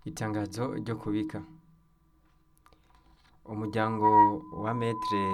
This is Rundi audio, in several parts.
Itangazo ryo kubika umuryango wa metre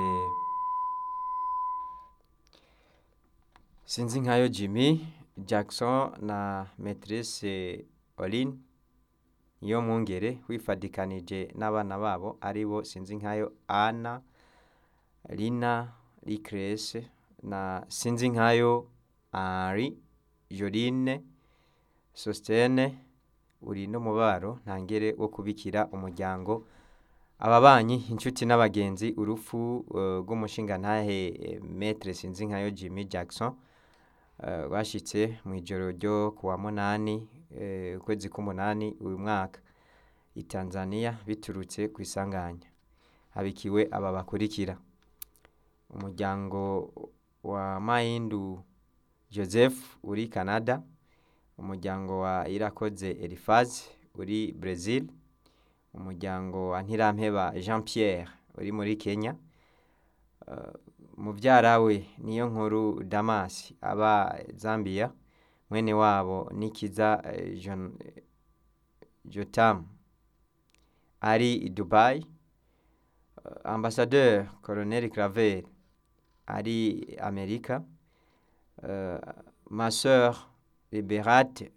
Sinzinkayo Jimmy Jackson na Maîtresse Pauline Niyomwungere wifadikanije n'abana babo aribo Sinzinkayo Anna Lina Lucrece na Sinzinkayo Henri Joline Sostene uri n'umubaro ntangere wo kubikira umuryango ababanyi inshuti n'abagenzi urupfu rw'umushingantahe Maître Sinzinkayo Jimmy Jackson rwashitse mw'ijoro ryo kuwa munani ukwezi k'umunani uyu mwaka i Tanzania biturutse kw'isanganya habikiwe aba bakurikira umuryango wa Mahindu Joseph uri Canada umuryango wa Irakoze Elifaze uri Brazil umuryango wa Ntirampeba Jean Pierre uri muri Kenya muvyara we Niyonkuru Damas aba Zambia mwene wabo Nikiza Jotam ari i Dubai Ambassadeur Colonel Claver ari Amerika ma sœur Liberate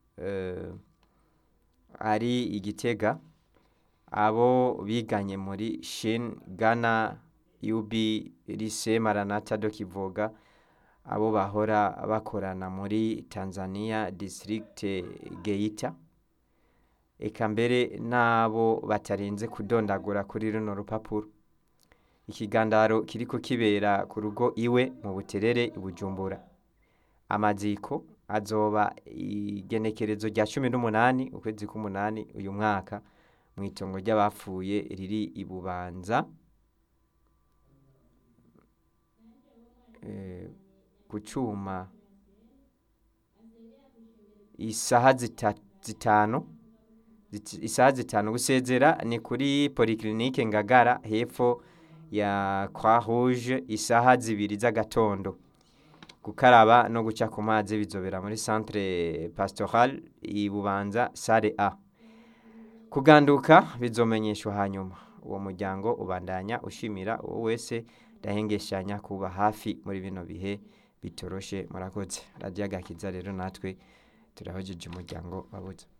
ari i Gitega abo biganye muri Shin Ghana UB Lycée Maranatha do Kivoga abo bahora bakorana muri Tanzania District Geita eka mbere n'abo batarinze kudondagura kuri runo rupapuro ikigandaro kiriko kibera ku rugo iwe mu Buterere i Bujumbura amaziko azoba igenekerezo rya cumi n'umunani ukwezi k'umunani uyu mwaka mw'itongo ry'abapfuye riri i Bubanza ku cuma isaha zitanu isaha zitanu gusezera ni kuri polyclinique Ngagara hepfo ya Croix Rouge isaha zibiri z'agatondo gukaraba no guca ku mazi bizobera muri centre pastoral i Bubanza salle A kuganduka bizomenyeshwa hanyuma uwo muryango ubandanya ushimira uwo wese ndahengeshanya kuba hafi muri bino bihe bitoroshe murakoze radio agakiza rero natwe turahojeje umuryango wabuze